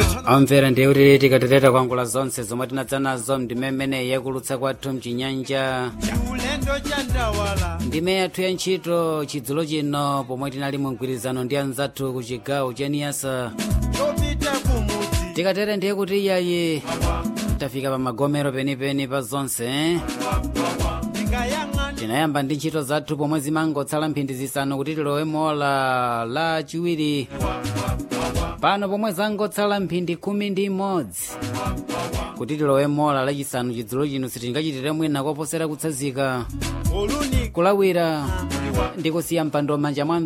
amvera ndiye kuti tikatereta kwangula zonse zomwe tinadza nazo ndime mmene yakulutsa kwathu mchinyanja chiulendo cha ndawala ndime yathu ya ntchito chidzulo chino pomwe tinali mu mgwirizano ndi anzathu ku chigawo cha niyasa chopita kumudzi tikatere ndiye kuti iyayi tafika pa magomero penipeni pa zonse eh? ndingayang'ana tinayamba ndi ntchito zathu pomwe zimangotsala mphindi zisanu kuti tilowe mola la chiwiri pano pomwe zangotsala mphindi khumi ndi imodzi kuti tilowe mola lachisanu chidzulo chino sitingachitire mwina koposera kutsazika oluni kulawira ndi kusiya mpando m'manja mwa